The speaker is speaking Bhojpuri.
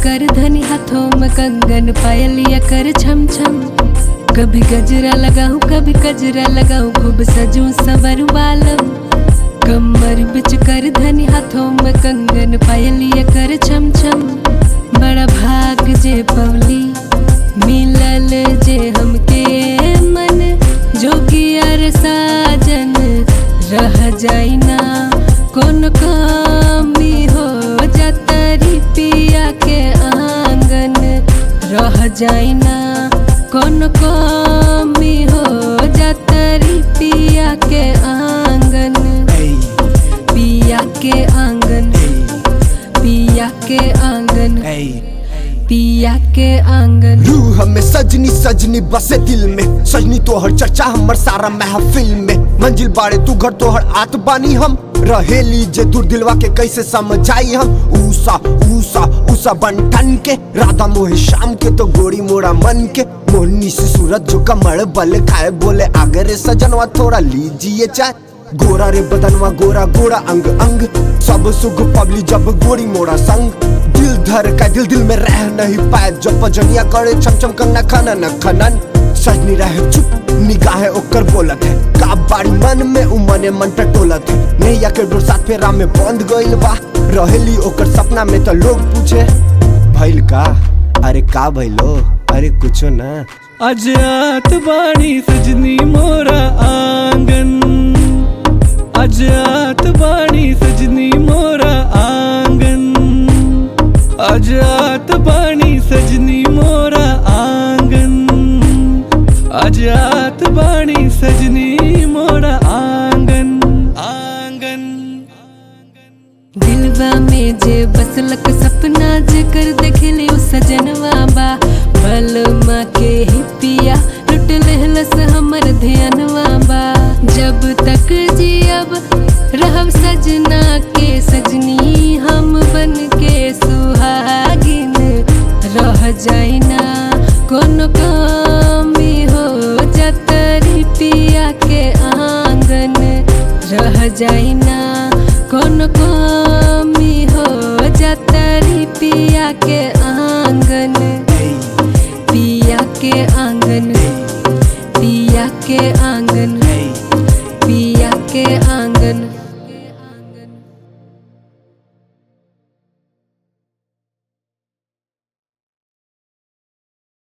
कर धनी हाथों में कंगन पायलिया कर छम छम कभी गजरा लगाऊं कभी गजरा लगाऊं खूब सजूं सवर वालम कमर बिच कर धनी हाथों में कंगन पायलिया कर छम छम बड़ा भाग जे पवली मिलल जे हमके मन जोगियर साजन रह जाई ना कौन कमी हो जतरी पिया के आंगन रह जाई ना कौन कमी हो जतरी पिया के आंगन Ey, पिया के आंगन ey, पिया के आंगन ey. पिया के आंगन रूह में सजनी सजनी बसे दिल में सजनी तोहर चर्चा हमर सारा महफिल में मंजिल बाड़े तू घर तोहर आत बानी हम रहेली जे दूर दिलवा के कैसे समझाई हम ऊसा ऊसा ऊसा बंटन के राधा मोहे शाम के तो गोरी मोड़ा मन के मोहनी से सूरत जो कमर बल खाए बोले आगे रे सजनवा थोड़ा लीजिए चाय गोरा रे बदनवा गोरा गोरा अंग अंग सब सुख पबली जब गोरी मोड़ा संग दिल धर का दिल दिल में रह नहीं पाए जब पजनिया करे छम छम कंगना खनन खनन सजनी रहे चुप निगाहें ओकर बोलत है का बाड़ी मन में उमने मन टटोलत है नैया के डोर साथ फेरा में बंद गइल बा रहेली ओकर सपना में तो लोग पूछे भइल का अरे का भइलो अरे कुछो ना अजात बाणी सजनी मोरा आंगन अजात बाणी सजनी मोरा आंगन अजात बाणी सजनी मोरा आंगन अजात बाणी सजनी मोरा आंगन आंगन दिलवा में जे बसलक सपना जे कर देखले उ सजनवा बा बलमा के ही पिया लुट लेहलस हमर ध्यानवा बा जब तक जियब रहब सजना के सजनी हम बन के सुहागिन रह जाई ना कोनो कमी हो जतरी पिया के आंगन रह जाई ना कौन कमी हो जतरी पिया